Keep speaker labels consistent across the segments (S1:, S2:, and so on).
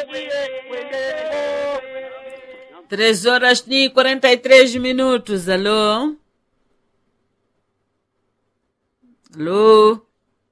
S1: Três horas e quarenta e três minutos. Alô? Alô?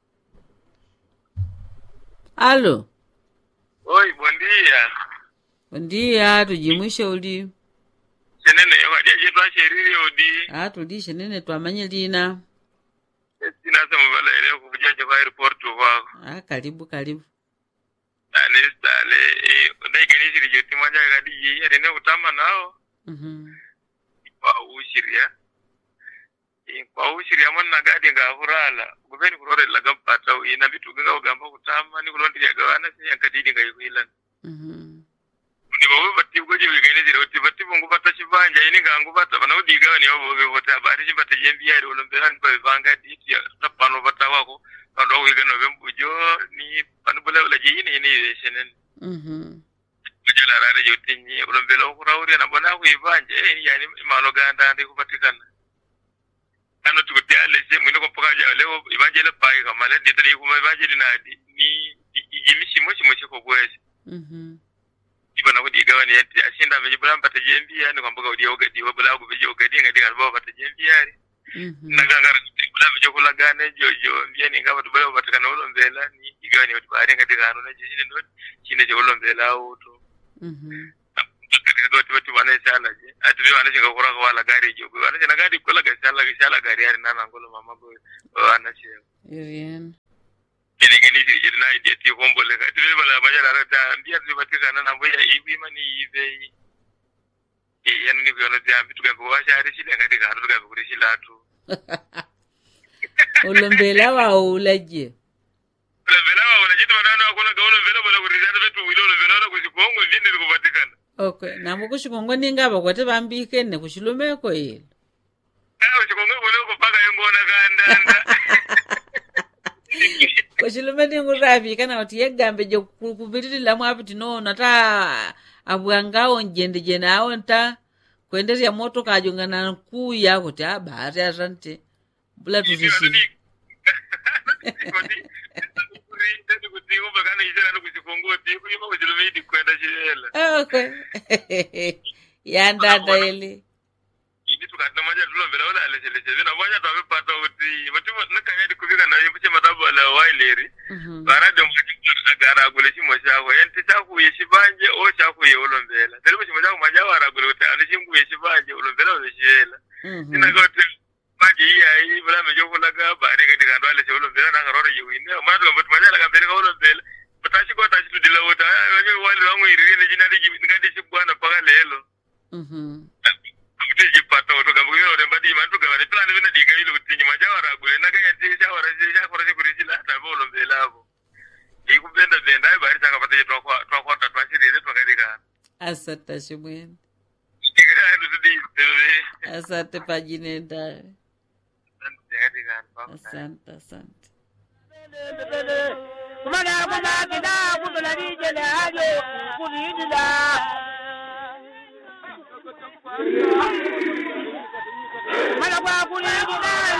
S1: Alô?
S2: Oi, bom dia.
S1: Bom dia, tujimwishe uli.
S2: Senene wajaje twasherire odi.
S1: Ah, tulishe nene twamanye lina.
S2: Sina sema bala ile kujaje kwa airport kwako.
S1: Ah, karibu karibu.
S2: Ani stale eh dai gani shiri joti manja gadi yi ya ne utama nao.
S1: Mhm.
S2: Kwa ushiria. Eh kwa ushiria monna gadi ga furala. Gubeni kurore la gampata ina bitu ga gamba kutama ni kulondi ya gawana si yankadidi ga yilan.
S1: Mhm.
S2: Ndi babu batti goje bi gani shiri oti batti bungu bata shibanja ini ga ngu bata bana udi ga ni babu be bata bari shi bata jembiya ro lombe han ko banga di ya tapano bata wako. Kando wiga no bembujo ni panu bala bala ji ni ni shenen.
S1: Mhm.
S2: kujala rare jotinyi ulombela okhurawurya nabona khwibanje yani imalo ganda ndi khupatikana ano tikutyaleshe mwine kopakaja leo ibanje lepai kamala ditali kuma ibanje linadi ni ijimishimo shimo shiko bwese
S1: Mhm.
S2: ibona kudigawa ni yati ashinda meji bula mpata jembi yani kwambuka udia ogadi wabula kubeje ogadi ngadi kalba mpata jembi yani
S1: Mhm.
S2: nagangara bula beje kulagane jojo yani ngaba tubala upatikana ulombela ni igawa ni utibari ngadi kanu na jishine ndo chine je ulombela uto
S1: Mhm.
S2: katika doti wati wana shala je ati wana shiga kura kwa wala gari jo wana shina gari kula ga shala ga shala gari yari nana ngolo mama go wana shi
S1: Irien.
S2: kene kene shi je na ide ti hombo le ka tiri bala ma yara ta ndiya ti bati kana na boya ibi mani ibe e yan ni ko na ta bitu ga ko wa shari shi le ga ga haru ga ko shi latu
S1: Ulombela wa ulaje.
S2: le vela wa wala jitu wana na kola ga wala vela bala ko rizana betu wilo le vela na ko shi kongo ndine ko batikana
S1: Okay, namo kushikongo ninga bakwate bambike ne kushilumeko ile.
S2: ah shi kongo wala ko paka yengona kandanda
S1: Kushilume ninguravi kana kuti yegambe je ku- kupitirira mwapi tinoona ta abwangawo njende jene awo nta kuenderya moto kajongana nkuya kuti abahati asante bula tuzishini okay yandanda ile Mhm. Mhm.
S2: maji iyayi bula me jokulaga bari kadi kandu ale sewolo mbela nanga roro yiwine matu kambat majala kambele kawolo mbela batashi ko tashi tudila wota wanye wali wangu iriri ne jinadi jibi ngadi shibwana paka lelo
S1: Mhm.
S2: kuti jipata woto kambu yo re mbadi mantu kamane plan bina diga ile utinyi majawara gule naga yanti shawara je shakora je kuri jila ta bolo mbela abo ikubenda benda ai bari chaka pata twa kwa twa kwa twa shirire twa kadi ka
S1: asante shimwene
S2: diga ndu tudi
S1: asante pajinenda
S2: kadi ka
S1: asante asante
S3: kumana kumakida kutola lijele alyo kulidila kumana kwa kulidila